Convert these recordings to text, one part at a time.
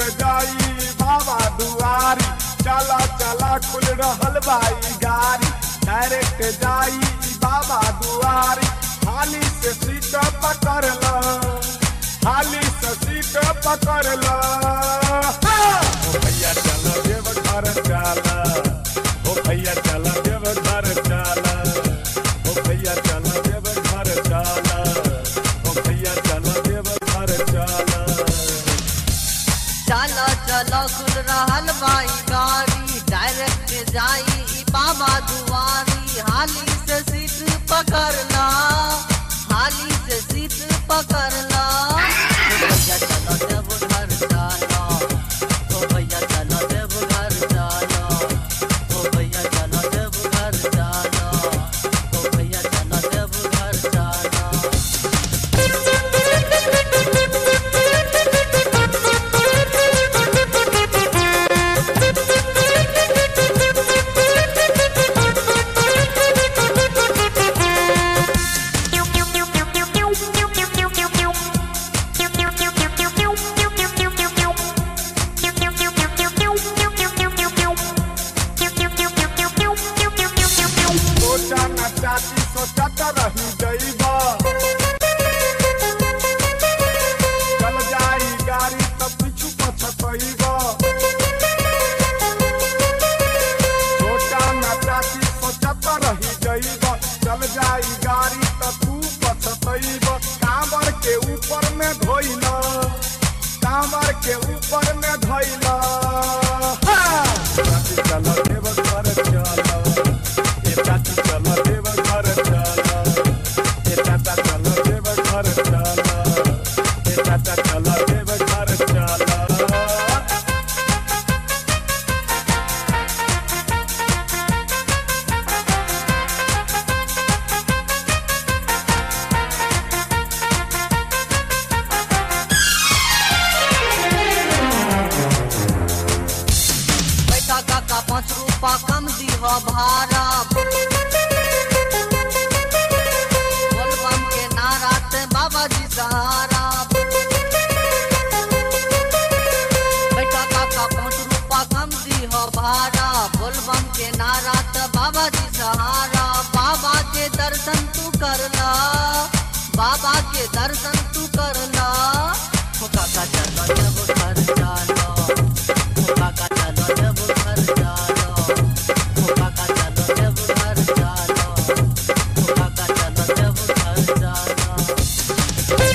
जाई बाबा दुआरी चला चला खुल रहल बाई गाड़ी डायरेक्ट जाई बाबा दुआरी हाली से सीट पकड़ ला हाली से सीट पकड़ ला ओ भैया चल देव घर चला ओ भैया चल देव घर चला ओ भैया चल देव घर चला ओ भैया चल देव घर चला चलो चलो खुल रहल बाई गाड़ी डायरेक्ट जाई ई बाबा दुआरी हाली से सीट पकड़ना हाली से सीट पकड़ना ओ भैया चलो देव घर चलो ओ भैया चलो देव घर चलो ओ भैया चलो देव घर चलो ओ भैया चलो देव घर चलो सोचा न चाची सोचत रही जइबा चल जाई गाड़ी तब पीछू पछतइबा सोचा न चाची सोचत रही जइबा चल जाई गाड़ी तब तू पछतइबा कांवर के ऊपर में धोइला कांवर के ऊपर में धोइला चाची चल देव घर चला ए चाची चल देव घर चला ए चाचा चल देव घर चला ए चाचा चल देव घर चला पैसा काका पाँच रूपा कम दीह भाड़ा बोलबम के नारा ते बाबा जी सहारा पैसा काका पाँच रूपा कम दीह भाड़ा बोलबम के नारा ते बाबा जी सहारा बाबा के दर्शन तू करना बाबा के दर्शन तू करना हो काका चलो जब घर चलो हो काका चलो जब घर चलो हो काका चलो जब घर चलो हो काका चलो जब घर चलो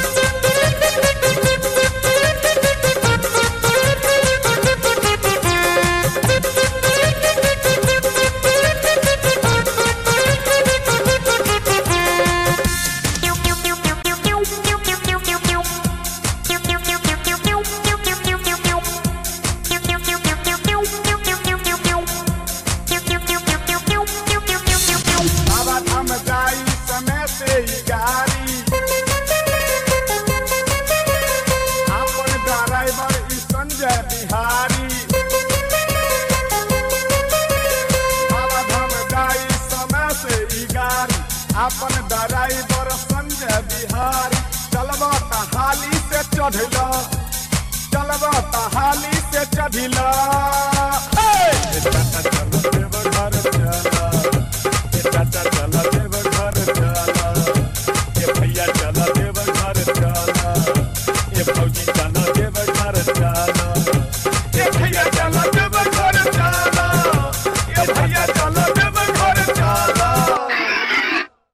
बाबा धाम जाई समय से ही गाड़ी अपन ड्राइवर ई संजय बिहारी बाबा धाम जाई समय से ही गाड़ी अपन ड्राइवर संजय बिहारी चलबा त हाली से चढ़ला चलबा त हाली से चढ़ला ए,